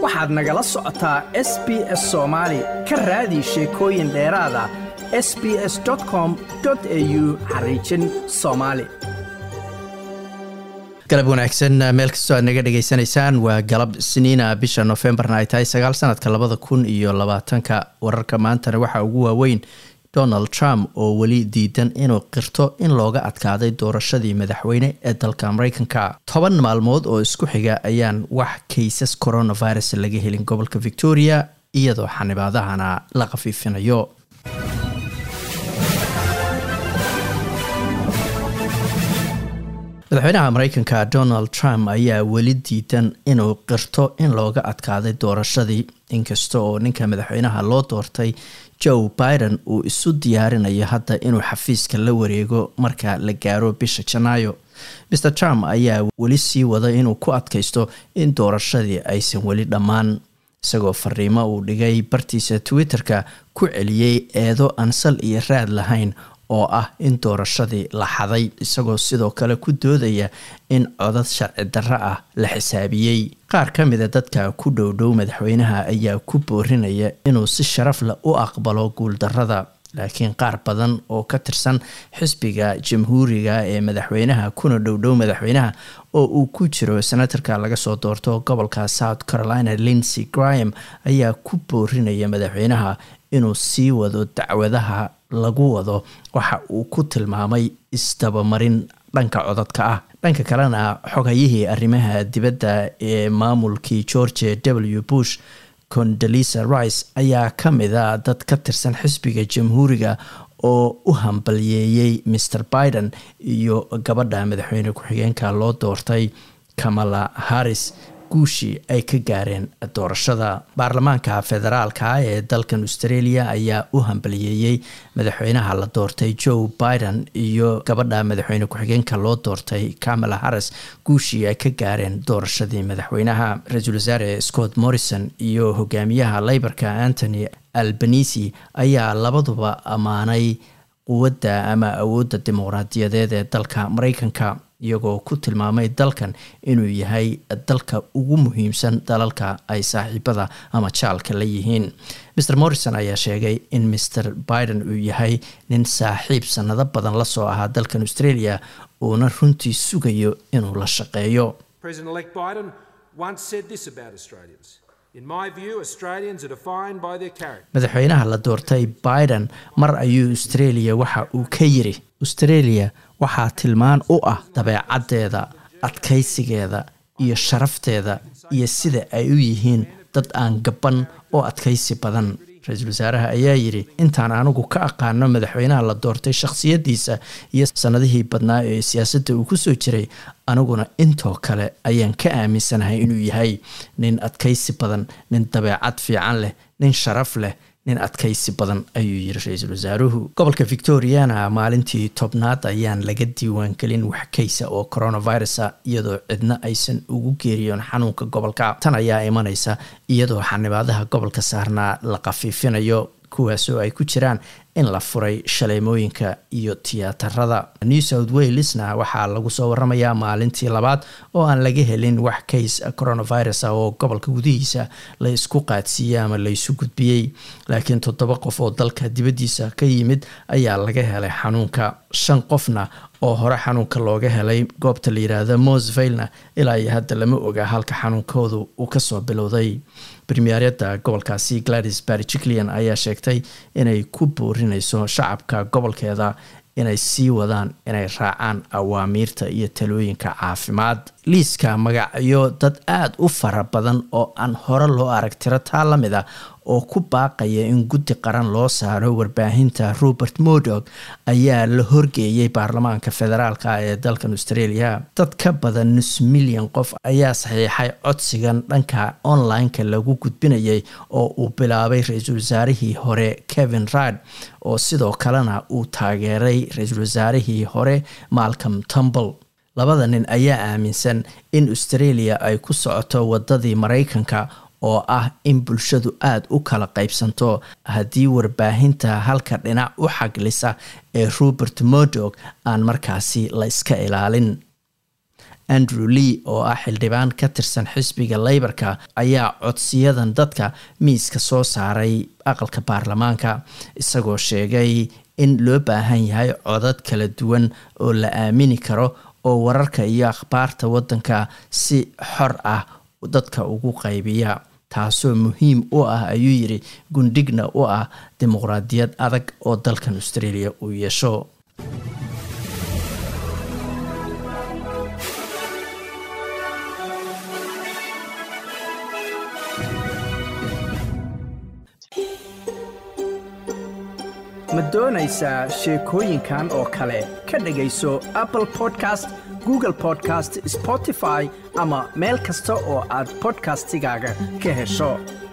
waxaad nagala socotaa s b s soomaali ka raadi sheekooyin dheeraada s b s com au xariijin soomaali galab wanaagsan meel kastoo aad naga dhegaysanaysaan waa galab sniina bisha nofembarna ay tahay sagaal sanadka labada kun iyo labaatanka wararka maantana waxaa ugu waaweyn donald trump oo weli diidan inuu qirto in looga adkaaday doorashadii madaxweyne ee dalka mareykanka toban maalmood oo isku xiga ayaan wax kaysas coronavirus laga helin gobolka victoria iyadoo xanibaadahana la khafiifinayo madaxweynaha mareykanka donald trump ayaa weli diidan inuu qirto in looga adkaaday doorashadii inkasta oo ninka madaxweynaha loo doortay joe biden uu isu diyaarinayo hadda inuu xafiiska la wareego marka la gaaro bisha janaayo mr trump ayaa weli sii wada inuu ku adkaysto in doorashadii aysan weli dhammaan isagoo fariimo uu dhigay bartiisa twitter-ka ku celiyey eedo aan sal iyo raad lahayn oo ah in doorashadii la xaday isagoo sidoo kale ku doodaya in codad sharci darro ah la xisaabiyey qaar ka mida dadka ku dhowdhow madaxweynaha ayaa ku boorinaya inuu si sharaf leh u aqbalo guuldarrada laakiin qaar badan oo ka tirsan xisbiga jamhuuriga ee madaxweynaha kuna dhowdhow madaxweynaha oo uu ku jiro senatarka laga soo doorto gobolka south carolina lindsey graham ayaa ku boorinaya madaxweynaha inuu sii wado dacwadaha lagu wado waxa uu ku tilmaamay isdabamarin dhanka codadka ah dhanka kalena xogayihii arrimaha dibadda ee maamulkii george w bush condalisa rice ayaa ka mida dad ka tirsan xisbiga jamhuuriga oo u hambalyeeyey mr biden iyo gabadha madaxweyne ku-xigeenka loo doortay kamala harris guushii ay ka gaareen doorashada baarlamaanka federaalka ee dalkan australia ayaa u hambaliyeeyey madaxweynaha la doortay joe biden iyo gabadha madaxweyne ku-xigeenka loo doortay kamala harris guushii ay ka gaareen doorashadii madaxweynaha ra-iisul wasaare scott morrison iyo hogaamiyaha leyborka anthony albanisi ayaa labaduba ammaanay quwadda ama awoodda dimuqraadiyadeed ee dalka mareykanka iyagoo ku tilmaamay dalkan inuu yahay dalka ugu muhiimsan dalalka ay saaxiibada ama jaalka la yihiin mr morrison ayaa sheegay in mr biden uu yahay nin saaxiib sanado badan la soo ahaa dalkan australia uuna runtii sugayo inuu la shaqeeyo madaxweynaha la doortay biden mar ayuu australia waxa uu ka yiri australia waxaa tilmaan u ah dabeecaddeeda adkaysigeeda iyo sharafteeda iyo sida ay u yihiin dad aan gaban oo adkaysi badan ra-iisul wasaaraha ayaa yidhi intaan anigu ka aqaano madaxweynaha la doortay shakhsiyaddiisa iyo sanadihii badnaa ee siyaasadda uu ku soo jiray aniguna intoo kale ayaan ka aaminsanahay inuu yahay nin adkaysi badan nin dabeecad fiican leh nin sharaf leh nin adkaysi badan ayuu yiri ra-iisul wasaaruhu gobolka victoriana maalintii tobnaad ayaan laga diiwaangelin wax kaysa oo coronavirusa iyadoo cidna aysan ugu geeriyoon xanuunka gobolka tan ayaa imanaysa iyadoo xanibaadaha gobolka saarnaa la khafiifinayo kuwaasoo ay ku jiraan in la furay shaleemooyinka iyo tiyaatarada new south walesna waxaa lagu soo waramayaa maalintii labaad oo aan laga helin wax case coronavirus ah oo gobolka gudihiisa la isku qaadsiiyey ama laysu gudbiyey laakiin toddoba qof oo dalka dibaddiisa ka yimid ayaa laga helay xanuunka shan qofna oo hore xanuunka looga helay goobta la yiraahdo mosvailna ilaa iyo hadda lama oga halka xanuunkoodu uu kasoo bilowday premieryada gobolkaasi gladys barjiclian ayaa sheegtay inay ku boorinayso shacabka gobolkeeda inay sii wadaan inay raacaan awaamiirta iyo talooyinka caafimaad liiska magacyo dad aada u fara badan oo aan hore loo arag tiro taa la mid a oo ku baaqaya in guddi qaran loo saaro warbaahinta robert mordog ayaa la horgeeyay baarlamaanka federaalka ee dalkan australia dad ka badan nus milyan qof ayaa saxiixay codsigan dhanka online-ka lagu gudbinayay oo uu bilaabay ra-iisul wasaarihii hore kevin rad oo sidoo kalena uu taageeray ra-iisul wasaarihii hore malcolm tumble labada nin ayaa aaminsan in australia ay ku socoto wadadii maraykanka oo ah in bulshadu aada u kala qaybsanto haddii warbaahinta halka dhinac u xaglisa ee robert mordog aan markaasi la iska ilaalin andrew lee oo ah xildhibaan ka tirsan xisbiga leybarka ayaa codsiyadan dadka miiska soo saaray aqalka baarlamaanka isagoo sheegay in loo baahan yahay codad kala duwan oo la aamini karo oo wararka iyo akhbaarta waddanka si xor ah dadka ugu qaybiya taasoo muhiim u ah ayuu yidhi gundhigna u ah dimuqraadiyad adag oo dalkan australia uu yeesho ma doonaysaa sheekooyinkan oo kale ka dhegayso apple podcast google podcast spotify ama meel kasta oo aad podcastigaaga ka hesho